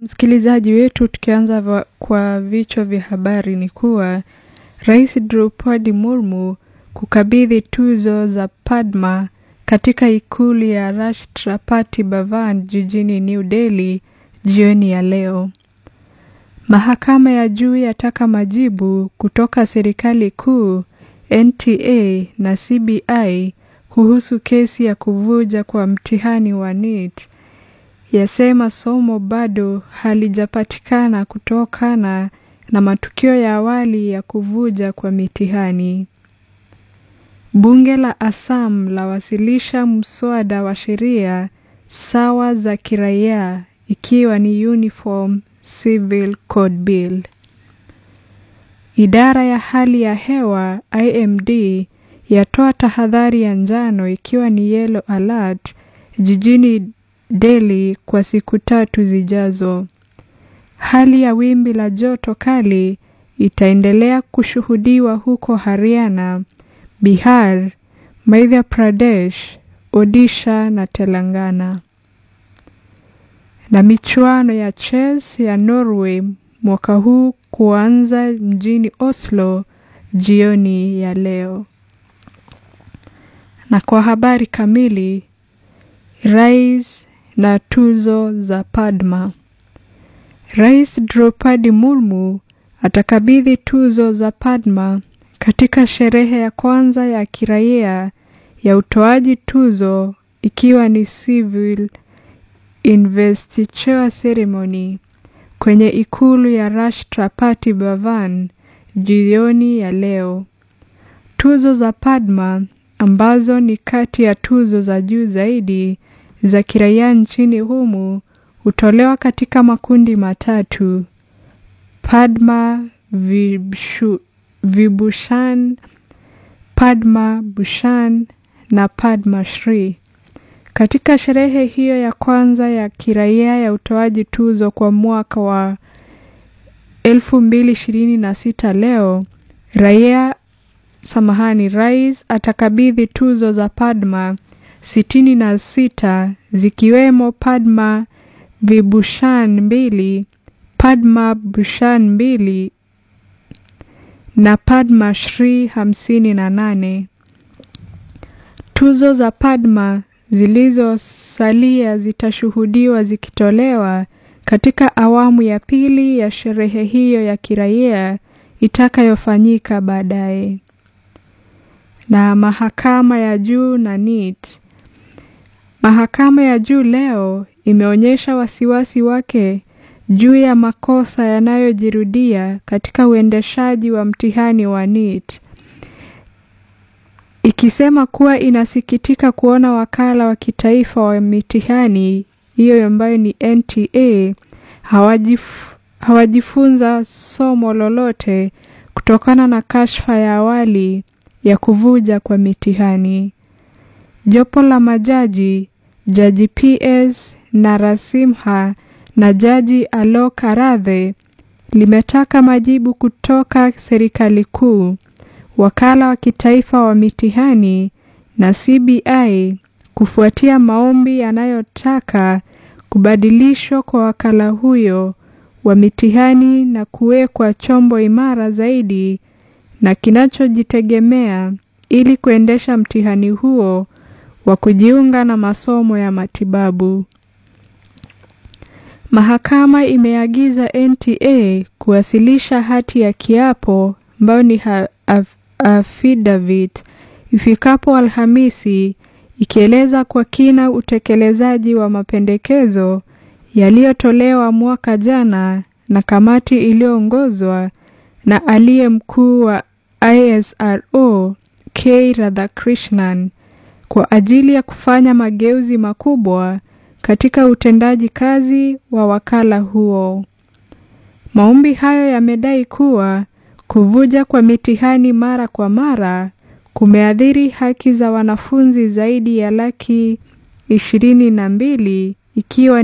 Msikilizaji wetu, tukianza va- kwa vichwa vya habari ni kuwa Rais Draupadi Murmu kukabidhi tuzo za Padma katika ikulu ya Rashtrapati Bhavan jijini New Delhi jioni ya leo. Mahakama ya juu yataka majibu kutoka serikali kuu, NTA na CBI kuhusu kesi ya kuvuja kwa mtihani wa NEET yasema somo bado halijapatikana kutokana na matukio ya awali ya kuvuja kwa mitihani. Bunge la Assam lawasilisha mswada wa sheria sawa za kiraia ikiwa ni Uniform Civil Code Bill. Idara ya hali ya hewa IMD yatoa tahadhari ya njano ikiwa ni yellow alert jijini Delhi kwa siku tatu zijazo. Hali ya wimbi la joto kali itaendelea kushuhudiwa huko Haryana, Bihar, Madhya Pradesh, Odisha na Telangana. Na michuano ya chess ya Norway mwaka huu kuanza mjini Oslo jioni ya leo. Na kwa habari kamili, Rais na tuzo za Padma. Rais Draupadi Murmu atakabidhi tuzo za Padma katika sherehe ya kwanza ya kiraia ya utoaji tuzo ikiwa ni civil investiture ceremony kwenye ikulu ya Rashtrapati Bhavan jioni ya leo. Tuzo za Padma ambazo ni kati ya tuzo za juu zaidi za kiraia nchini humu hutolewa katika makundi matatu: Padma Vibshu, Vibhushan, Padma Bhushan na Padma Shri. Katika sherehe hiyo ya kwanza ya kiraia ya utoaji tuzo kwa mwaka wa 2026 leo, raia samahani, rais atakabidhi tuzo za Padma sitini na sita zikiwemo Padma Vibhushan mbili, Padma Bhushan mbili na Padma Shri hamsini na nane. Tuzo za Padma zilizosalia zitashuhudiwa zikitolewa katika awamu ya pili ya sherehe hiyo ya kiraia itakayofanyika baadaye. Na mahakama ya juu na NEET. Mahakama ya juu leo imeonyesha wasiwasi wake juu ya makosa yanayojirudia katika uendeshaji wa mtihani wa NEET. Ikisema kuwa inasikitika kuona wakala wa kitaifa wa mitihani hiyo ambayo ni NTA hawajif, hawajifunza somo lolote kutokana na kashfa ya awali ya kuvuja kwa mitihani. Jopo la majaji, Jaji PS Narasimha na Jaji Alok Aradhe limetaka majibu kutoka serikali kuu, wakala wa kitaifa wa mitihani na CBI kufuatia maombi yanayotaka kubadilishwa kwa wakala huyo wa mitihani na kuwekwa chombo imara zaidi na kinachojitegemea ili kuendesha mtihani huo wa kujiunga na masomo ya matibabu. Mahakama imeagiza NTA kuwasilisha hati ya kiapo ambayo ni affidavit ifikapo Alhamisi ikieleza kwa kina utekelezaji wa mapendekezo yaliyotolewa mwaka jana na kamati iliyoongozwa na aliye mkuu wa ISRO K Radhakrishnan kwa ajili ya kufanya mageuzi makubwa katika utendaji kazi wa wakala huo. Maombi hayo yamedai kuwa kuvuja kwa mitihani mara kwa mara kumeathiri haki za wanafunzi zaidi ya laki ishirini na mbili ikiwa